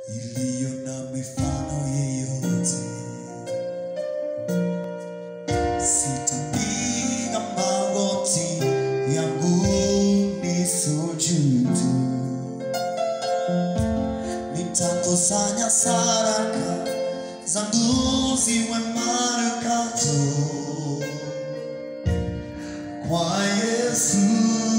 iliyo na mifano yeyote. Sitapiga magoti yangu nisujudu, nitakusanya sadaka zangu ziwe manukato kwa Yesu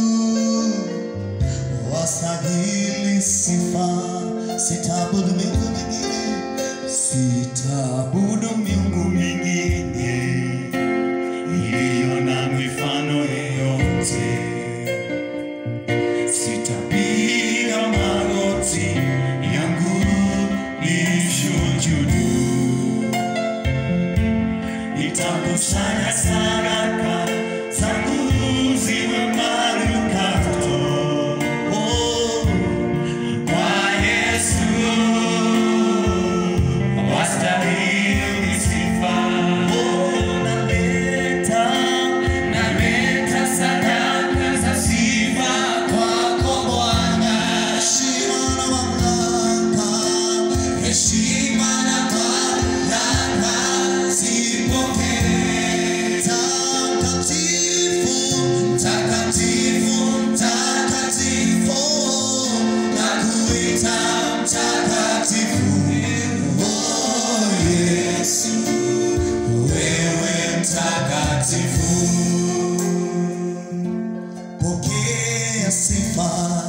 wastahili sifa, sitaabudu miungu mingine, sitaabudu miungu mingine iliyo na mifano yeyote. Sitapiga magoti yangu nishujudu, nitakusanya sadaka zangu ziwe manukato oh, kwa Yesu wastahili sifa. Oh, naleta naleta sadaka za sifa kwako Bwana, heshima na mamlaka, heshima na mamlaka zipokee. Takatifu, takatifu, takatifu, nakuita mtakatifu. Oh, Yesu, wewe mtakatifu. Pokea sifa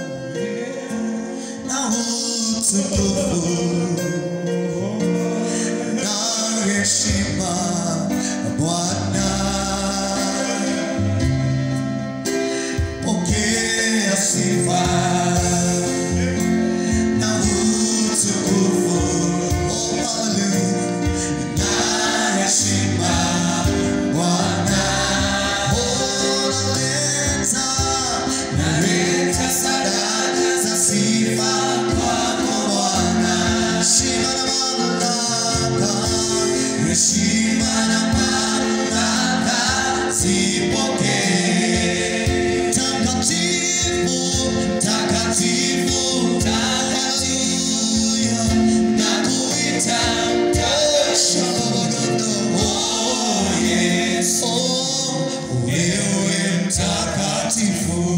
na utukufu na heshima Bwana. Pokea sifa na utukufu, oh, hallelujah, na heshima Bwana. Oh, naleta, naleta sadaka za sifa kwako Bwana. Heshima na mamlaka, heshima na mamlaka zipokee. Takatifu, takatifu, takatifu, nakuita mtakatifu. Oh, Yesu, wewe mtakatifu.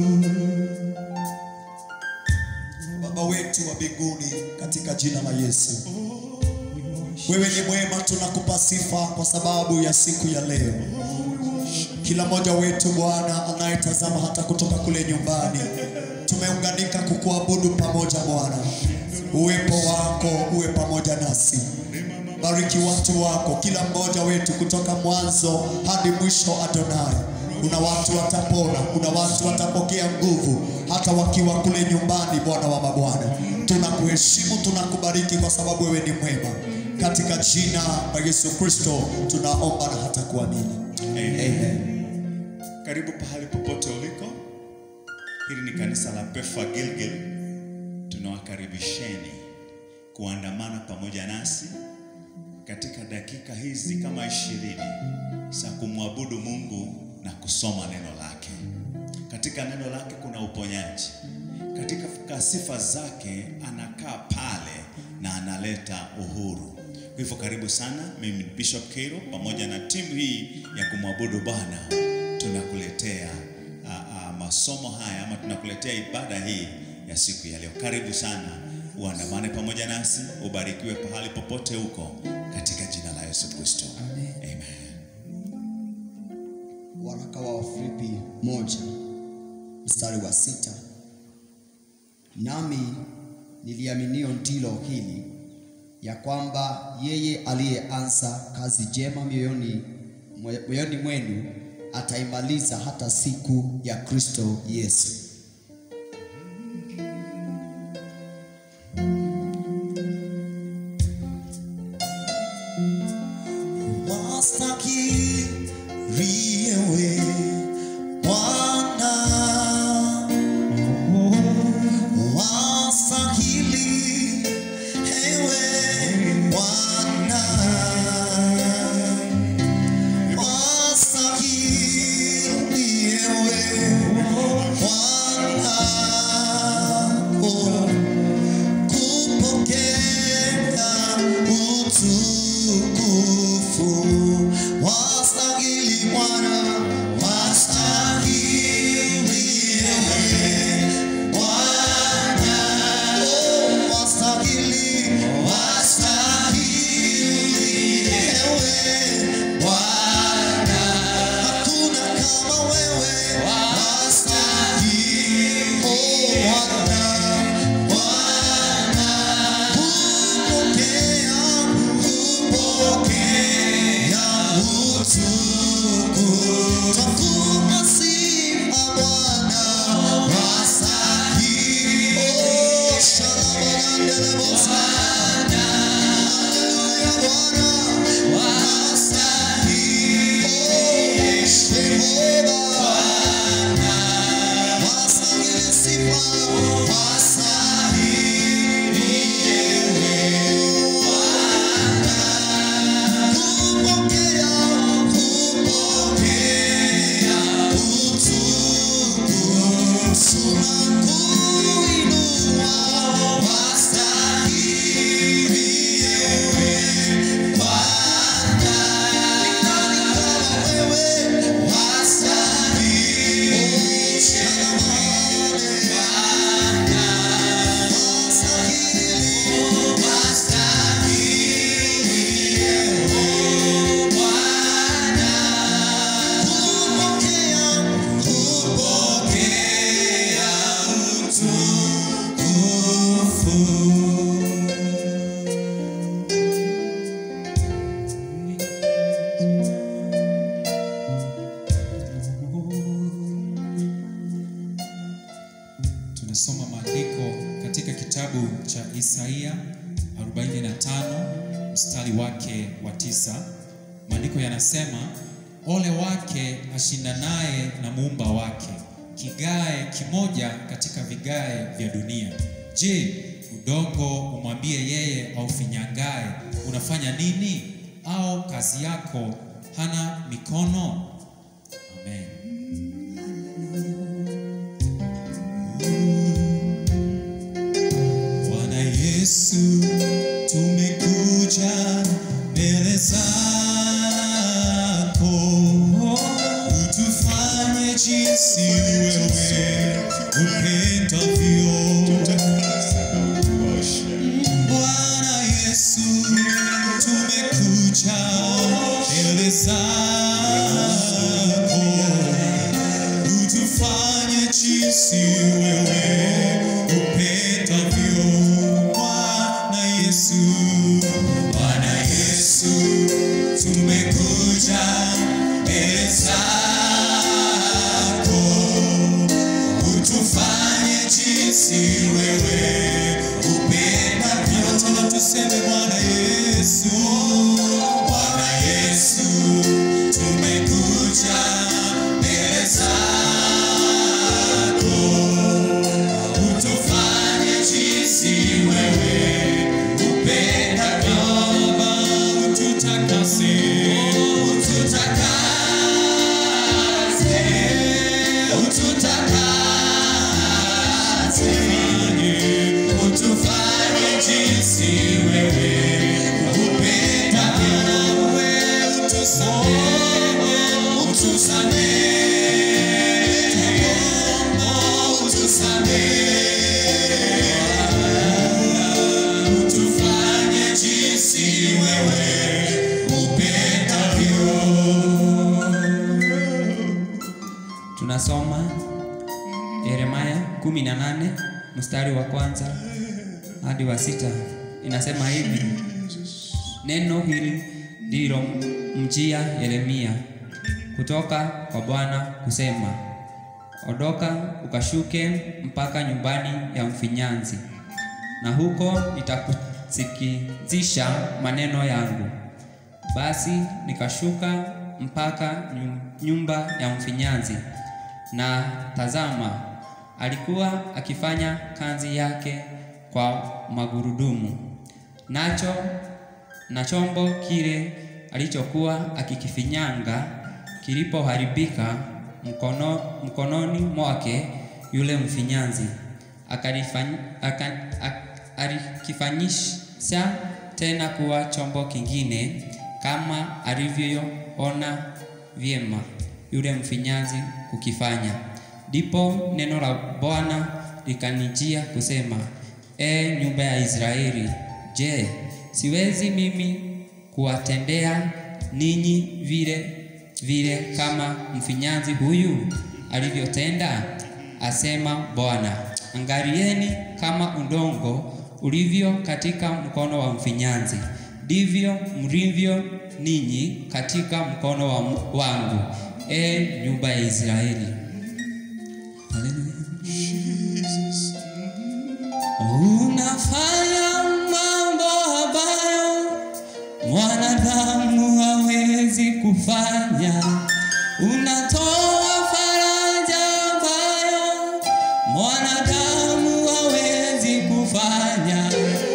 Baba wetu wa mbinguni, katika jina la Yesu, wewe ni mwema, tunakupa sifa kwa sababu ya siku ya leo. Kila mmoja wetu Bwana anayetazama hata kutoka kule nyumbani, tumeunganika kukuabudu pamoja Bwana. Uwepo wako uwe pamoja nasi. Bariki watu wako, kila mmoja wetu kutoka mwanzo hadi mwisho. Adonai, kuna watu watapona, kuna watu watapokea nguvu hata wakiwa kule nyumbani. Bwana wa mabwana, tunakuheshimu, tunakubariki kwa sababu wewe ni mwema. Katika jina la Yesu Kristo tunaomba na hata kuamini. Amen. Karibu pahali popote uliko. Hili ni kanisa la Pefa Gilgil. Tunawakaribisheni kuandamana pamoja nasi katika dakika hizi kama ishirini za kumwabudu Mungu na kusoma neno lake. Katika neno lake kuna uponyaji, katika sifa zake anakaa pale na analeta uhuru. Kwa hivyo karibu sana. Mimi ni Bishop Kero pamoja na timu hii ya kumwabudu Bwana tunakuletea a, a, masomo haya ama tunakuletea ibada hii ya siku ya leo. Karibu sana, uandamane pamoja nasi, ubarikiwe pahali popote huko katika jina la Yesu Kristo. Amen. Waraka wa Wafilipi moja mstari wa sita nami niliaminio ndilo hili ya kwamba yeye aliyeanza kazi njema mioyoni mwe- moyoni mwenu ataimaliza hata siku ya Kristo Yesu. Wastahili wewe Bwana, wastahili ewe Bwana, wastahili ewe Bwana. Isaia 45 mstari wake wa tisa. Maandiko yanasema ole wake ashindanaye na muumba wake, kigae kimoja katika vigae vya dunia. Je, udongo umwambie yeye aufinyangaye, unafanya nini? Au kazi yako hana mikono? Amen. Bwana Yesu, tumekuja mbele zako, utufanye jinsi wewe upendavyo. Bwana Yesu, tumekuja mbele zako, utufanye jinsi wewe upendavyo. Bwana Yesu, Bwana Yesu, tumekuja mbele zako, utufanye jinsi wewe upendavyo. Tena tuseme Bwana Yesu, Bwana Yesu, tumekuja mbele zako utufanye jinsi wewe upendavyo. Baba, ututakase, ututakase, ututakase, utufanye jinsi wewe upendavyo. Wewe utusamehe, utusamehe, utusamehe utufanye jinsi wewe upendavyo. Tunasoma Yeremia 18 mstari wa kwanza hadi wa sita. Inasema hivi: neno hili ndilo mjia Yeremia kutoka kwa Bwana kusema, ondoka ukashuke mpaka nyumbani ya mfinyanzi, na huko nitakusikizisha maneno yangu. Basi nikashuka mpaka nyu- nyumba ya mfinyanzi, na tazama, alikuwa akifanya kazi yake kwa magurudumu, nacho na chombo kile alichokuwa akikifinyanga kilipoharibika mkono, mkononi mwake yule mfinyanzi akalifany- aka- ak- alikifanyisha tena kuwa chombo kingine kama alivyoona vyema yule mfinyanzi kukifanya. Ndipo neno la Bwana likanijia kusema, e nyumba ya Israeli, je, siwezi mimi kuwatendea ninyi vile vile kama mfinyanzi huyu alivyotenda? Asema Bwana. Angalieni kama udongo ulivyo katika mkono wa mfinyanzi, ndivyo mlivyo ninyi katika mkono wa wangu, e nyumba ya Israeli. Haleluya. Unafanya mambo ambayo mwanadamu hawezi kufanya. Unatoa faraja ambayo mwanadamu hawezi kufanya.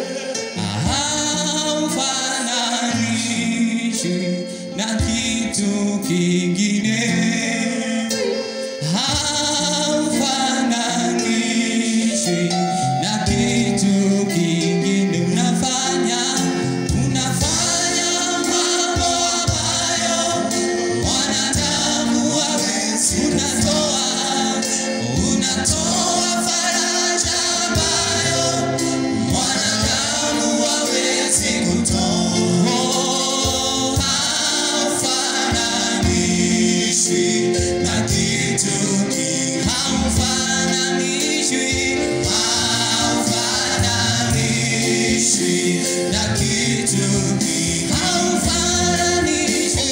Haufananishwi na kitu kingine haufananishwi na kitu kingine. Unafanya, unafanya mambo ambayo mwanadamu hawezi. Unatoa, unatoa faraja ambayo mwanadamu hawezi kutoa. Haufananishwi na kitu kingine. Haufananishwi, haufananishwi na kitu kingine. Haufananishwi,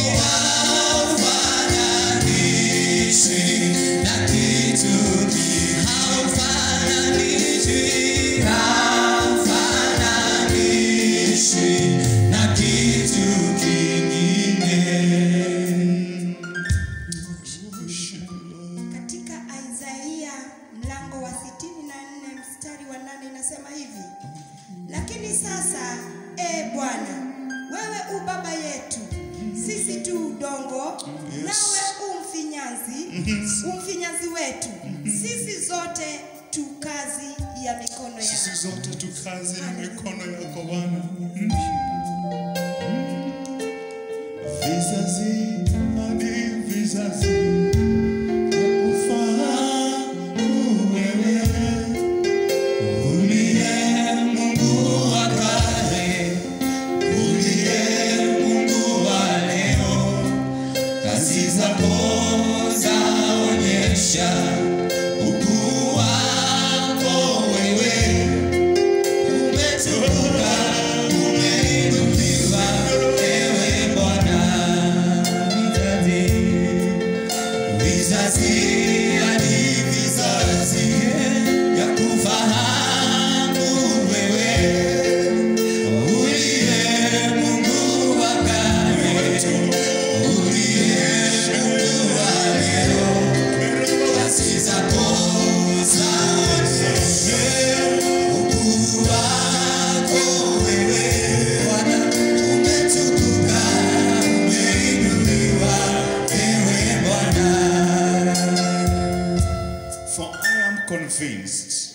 haufananishwi na kitu kingine. Haufananishwi, haufananishwi Lakini sasa, e Bwana, wewe u baba yetu, sisi tu udongo, nawe u mfinyanzi, umfinyanzi wetu. Sisi zote tu kazi ya mikono Sisi yako. zote tu kazi ya mikono yako Bwana. Vizazi hadi vizazi nakufahamu wewe Uliye Mungu wa kale, uliye Mungu wa leo, kazi zako zaonyesha ukuu wako wewe. Umetukuka, umeinuliwa, ewe Bwana. Vizazi, vizazi hadi vizazi ya kufahamu wewe uliye Mungu wa kale, uliye Mungu wa leo, kazi zako zaonyesha ukuu wako wewe Bwana. Umetukuka, umeinuliwa, ewe Bwana. For I am convinced,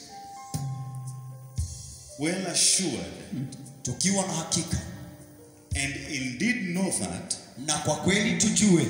well assured, tukiwa na hakika and indeed know that, na kwa kweli tujue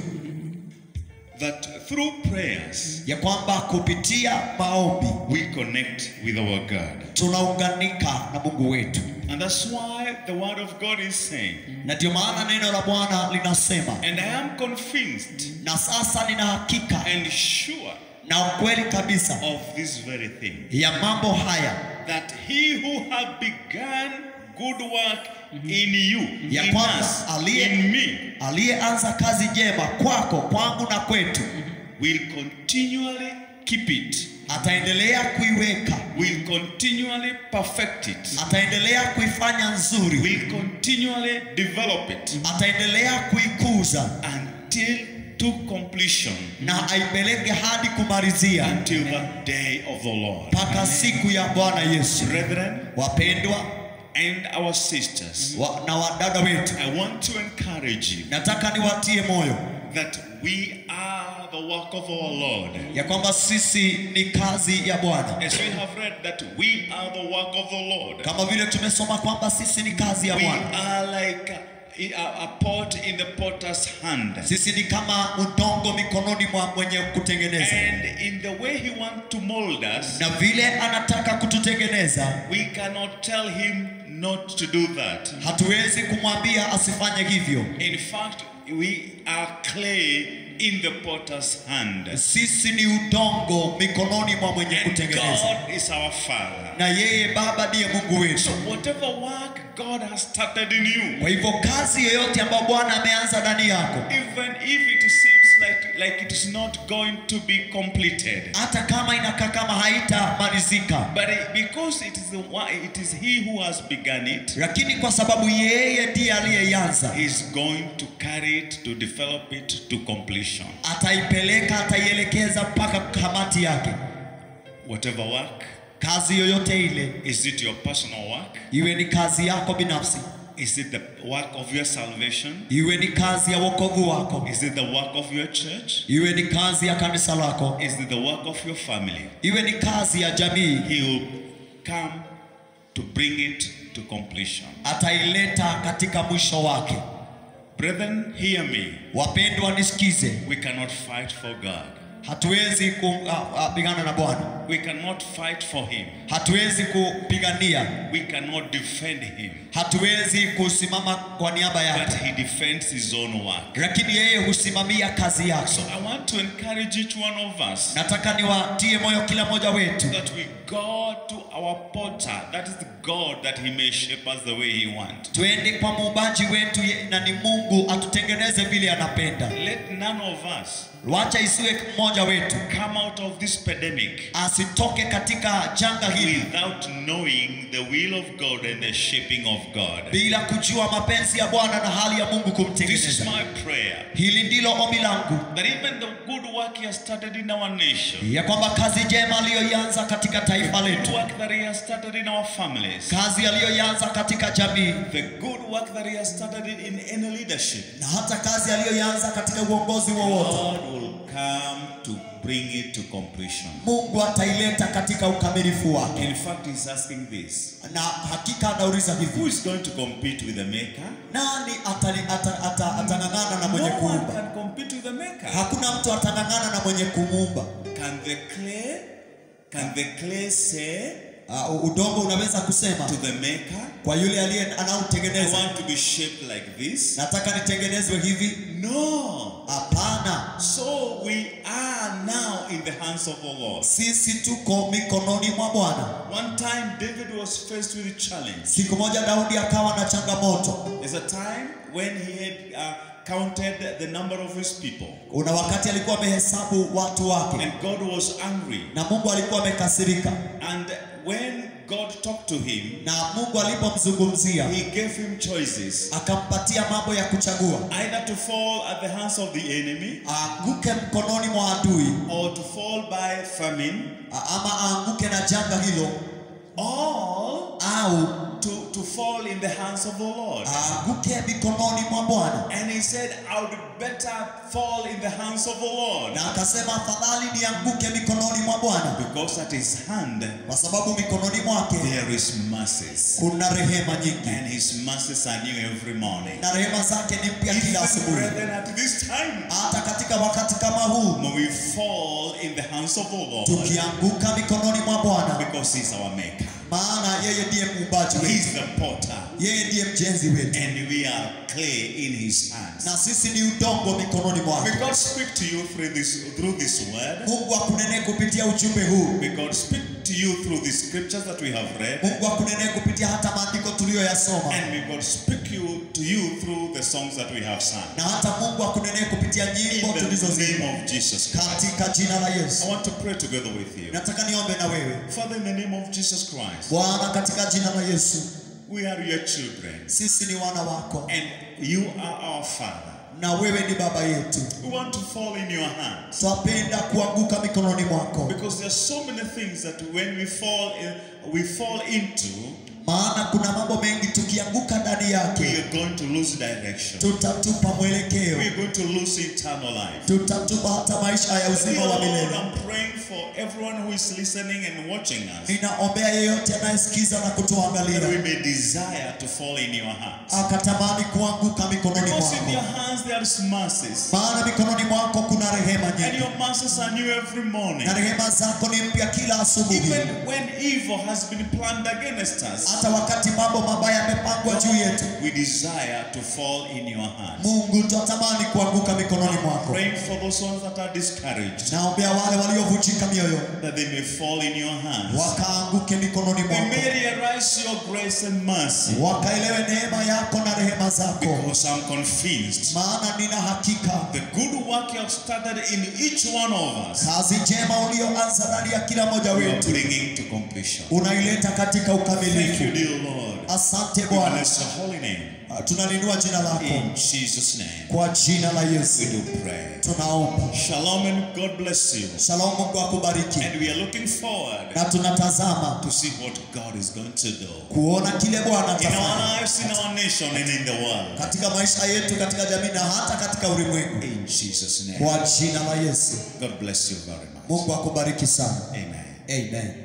that through prayers ya kwamba kupitia maombi we connect with our God. tunaunganika na Mungu wetu, And that's why the word of God is saying, na ndio maana neno la Bwana linasema, and I am convinced na sasa nina hakika and sure na ukweli kabisa of this very thing, ya mambo haya that he who have begun good work in you, Ya in kwamba us, aliye- in me, aliyeanza kazi njema kwako, kwangu na kwetu, will continually keep it, ataendelea kuiweka, will continually perfect it, ataendelea kuifanya nzuri, will continually develop it ataendelea kuikuza until to completion, na aipeleke hadi kumalizia until the day of the Lord. mpaka siku ya Bwana Yesu. Brethren Wapendwa and our sisters, wa, na wadada wetu, I want to encourage you nataka niwatie moyo that we are the work of our Lord. ya kwamba sisi ni kazi ya Bwana, As we have read that we are the work of the Lord. kama vile tumesoma kwamba sisi ni kazi ya We Bwana. are like a, a pot in the potter's hand. Sisi ni kama udongo mikononi mwa mwenye kutengeneza, And in the way he wants to mold us, na vile anataka kututengeneza, we cannot tell him not to do that. hatuwezi kumwambia asifanye hivyo. In fact, we are clay in the potter's hand. Sisi ni udongo mikononi mwa mwenye And kutengeneza, God is our Father. na yeye Baba ndiye Mungu wetu. So whatever work God has started in you, Kwa hivyo kazi yoyote ambayo Bwana ameanza ndani yako, even if it seems like, like it is not going to be completed, hata kama inakaa kama haitamalizika, but it- because it is, the one, it is He who has begun it, lakini kwa sababu yeye ndiye aliyeianza, He's going to carry it, to develop it to completion. ataipeleka, ataielekeza mpaka kamati yake. Whatever work, Kazi yoyote ile, is it your personal work? iwe ni kazi yako binafsi, Is it the work of your salvation? iwe ni kazi ya wokovu wako, Is it the work of your church? iwe ni kazi ya kanisa lako, Is it the work of your family? iwe ni kazi ya jamii, He will come to bring it to completion. ataileta katika mwisho wake. Brethren, hear me. Wapendwa, nisikize, We cannot fight for God. hatuwezi kupigana na Bwana, We cannot fight for Him. hatuwezi kupigania, We cannot defend Him. hatuwezi kusimama kwa niaba But yake, He defends His own work. lakini yeye husimamia kazi yake. So I want to encourage each one of us Nataka niwatie moyo kila mmoja wetu that we go to our potter, that is the God, that He may shape us the way He wants. twende kwa muumbaji wetu ye- na ni Mungu atutengeneze vile anapenda. Let none of us wacha isiwe mmoja wetu come out of this pandemic asitoke katika janga hili without knowing the will of God and the shaping of God. bila kujua mapenzi ya bwana na hali ya mungu This is kumtengeneza my prayer hili ndilo ombi langu that even the good work He has started in our nation, ya kwamba kazi njema aliyoianza katika taifa the letu work that He has started in our families, kazi aliyoianza katika jamii the good work that He has started in, in any leadership, na hata kazi aliyoianza katika uongozi wowote God will come to bring it to completion. mungu ataileta katika ukamilifu wake In fact, He's asking this na hakika anauliza Who hivi is going to compete with the Maker? nani atali- ata- ata- atang'ang'ana na mwenye No one kuumba can compete with the Maker. hakuna mtu atang'ang'ana na mwenye kumuumba Can the clay, can the clay say uh, udongo unaweza kusema to the Maker, kwa yule aliye I anaotengeneza want to be shaped like this? nataka nitengenezwe hivi No. hapana So we are now in the hands of the Lord. sisi tuko mikononi mwa bwana One time David was faced with a challenge. siku moja daudi akawa na changamoto There's a time when he had uh, counted the number of his people, una wakati alikuwa amehesabu watu wake and God was angry. na mungu alikuwa amekasirika And when God talked to him, na mungu alipomzungumzia he gave him choices akampatia mambo ya kuchagua either to fall at the hands of the enemy aanguke mkononi mwa adui or to fall by famine a- ama aanguke na janga hilo or au to, to fall in the hands of the Lord. aanguke mikononi mwa bwana And he said, I would better fall in the hands of the Lord na akasema afadhali nianguke mikononi mwa bwana because at his hand kwa sababu mikononi mwake there is mercies. kuna rehema nyingi And his mercies are new every morning. na rehema zake ni mpya kila Even asubuhi brethren, at this time, hata katika wakati kama huu when we fall in the hands of the Lord tukianguka mikononi mwa bwana because he's our maker. maana yeye ndiye muumbaji He's wetu the potter yeye ndiye mjenzi wetu and we are clay in his hands. na sisi ni udongo mikononi May mwake God speak to you through this through this word. mungu akunenee kupitia ujumbe huu May God speak to you through the scriptures that we have read. mungu akunenee kupitia hata maandiko tuliyoyasoma And may God speak you to you through the songs that we have sung. na hata mungu akunenee kupitia In nyimbo the tulizozima name of Jesus Christ. katika jina la yesu I want to pray together with you. nataka niombe na wewe Father, in the name of Jesus Christ, bwana katika jina la yesu we are your children. sisi ni wana wako And you are our Father. na wewe ni baba yetu We want to fall in your hands. twapenda kuanguka mikononi mwako Because there are so many things that when we fall in, we fall into, maana kuna mambo mengi tukianguka ndani we yake are going to lose direction. tutatupa mwelekeo We are going to lose eternal life. tutatupa hata maisha ya uzima wa Lord, milele I'm praying for everyone who is listening and watching us ninaombea yeyote anayesikiza na that we kutuangalia may desire to fall in your hands. akatamani kuanguka mikononi Because in your mwako hands there is mercies. maana mikononi mwako kuna rehema And nyingi your mercies are new every morning. na rehema zako ni mpya kila asubuhi Even when evil has been planned against us, hata wakati mambo mabaya yamepangwa juu yetu we desire to fall in your hands. mungu twatamani kuanguka mikononi mwako Praying for those ones that are discouraged, naombea wale waliovunjika mioyo that they may fall in your hands. wakaanguke mikononi They mwako may realize your grace and mercy. wakaelewe neema yako na rehema zako Because I'm convinced maana nina hakika the good work you have started in each one of us, kazi njema ulioanza ndani ya kila mmoja you are wetu bringing to completion. unaileta katika Thank you, ukamilifu dear Lord. asante We bwana bless your holy name. tunalinua jina lako In Jesus' name, kwa jina la we yesu do pray. tunaomba Shalom and God bless you. shalom mungu akubariki And we are looking forward na tunatazama to see what God is going to do kuona kile bwana in our atafanya lives, in our nation, and in the world. katika maisha yetu katika jamii na hata katika ulimwengu In Jesus' name. kwa jina la yesu God bless you very much. mungu akubariki sana Amen. amen